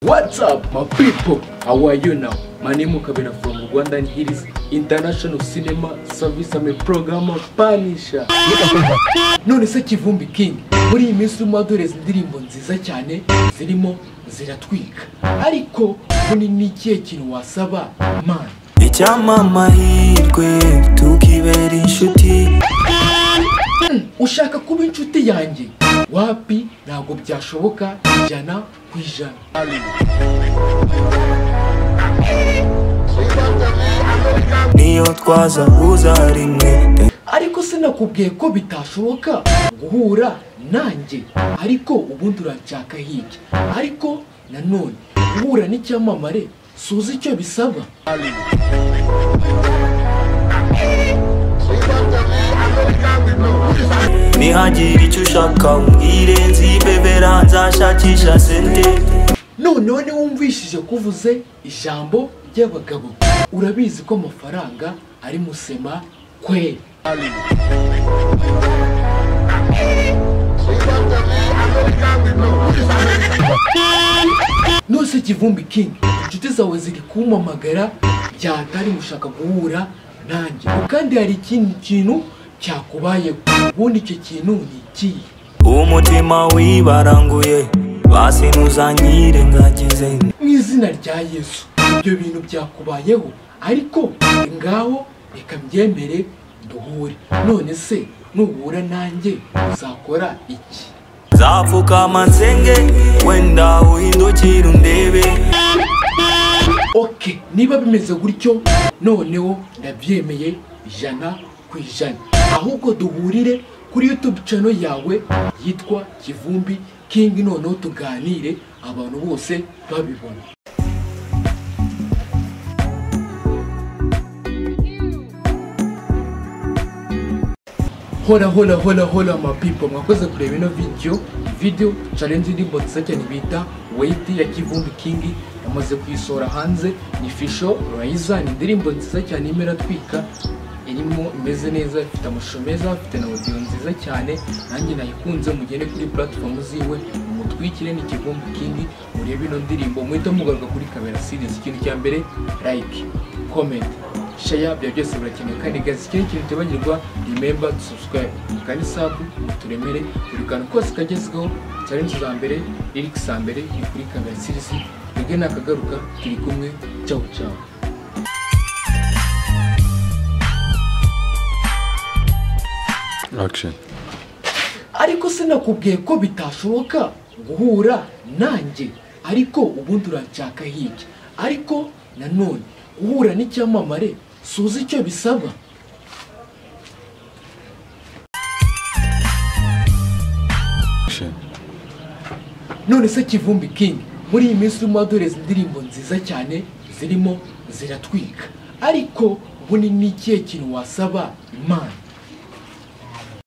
What's up, my people? How are you now? My name is Kabina from Rwanda and it is International Cinema Service. I'm a programmer Punisher. None se Kivumbi King, muri iyi minsi urimo dore indirimbo nziza cyane zirimo ziratwika. Ariko muri ni ikihe kintu wasaba man? icyampa amahirwe tukibera inshuti Ushaka kuba inshuti yanjye? Wapi ntabwo byashoboka ijana ku ijana. niyo twazahuza rimwe ariko sinakubwiye ko bitashoboka guhura nanjye ariko ubundi uranshaka hirya ariko nanone guhura n'icyamamare suzi icyo bisaba ntihagira icyo ushaka umbwire nzibebera nzashakisha sente noneho niba wumvishije kuvuze ijambo ry'abagabo urabizi ko amafaranga ari musema kwe nose kivumbi king inshuti zawe ziri kumpamagara byatari gushaka guhura nanjye kandi hari ikindi kintu cyakubayeho ubundi icyo kintu ni ikihe umutima wibaranguye basi ntuzanyire ngagize mu izina rya yesu ibyo bintu byakubayeho ariko ngaho reka mbyemere duhure none se nuhura nanjye uzakora iki nzapfukama nsenge wenda uhindukire undebe oke niba bimeze gutyo noneho ndabyemeye ijana ku ijana ahubwo duhurire kuri youtube channel yawe yitwa kivumbi king noneho tuganire abantu bose babibona hora hora hora hora ma people mwakoze kureba ino video video challenge y'indirimbo nziza cyane bita wait ya kivumbi king yamaze kuyisohora hanze ni fisho raiza ni indirimbo nziza cyane irimo iratwika irimo imeze neza ifite amashusho meza afite na audio nziza cyane nanjye nayikunze mugende kuri platform ziwe mutwikire ni kivumbi king murebe ino ndirimbo muhita mugaruka kuri kamera series ikintu cya mbere like comment share bya byose birakenewe kandi gaze ikindi kintu utibagirwa remember to subscribe kandi sabu turemere buri kantu kose kagezweho challenge za mbere lyrics za mbere ni kuri kamera series twebwe nakagaruka turi kumwe ciao ciao Action. ariko sinakubwiye ko bitashoboka guhura nanjye ariko ubundi uranshaka hirya ariko nanone guhura n'icyamamare suzi icyo bisaba Action. none se kivumbi king muri iyi minsi urimo adoreza indirimbo nziza cyane zirimo ziratwika ariko ubundi ni ikihe kintu wasaba imana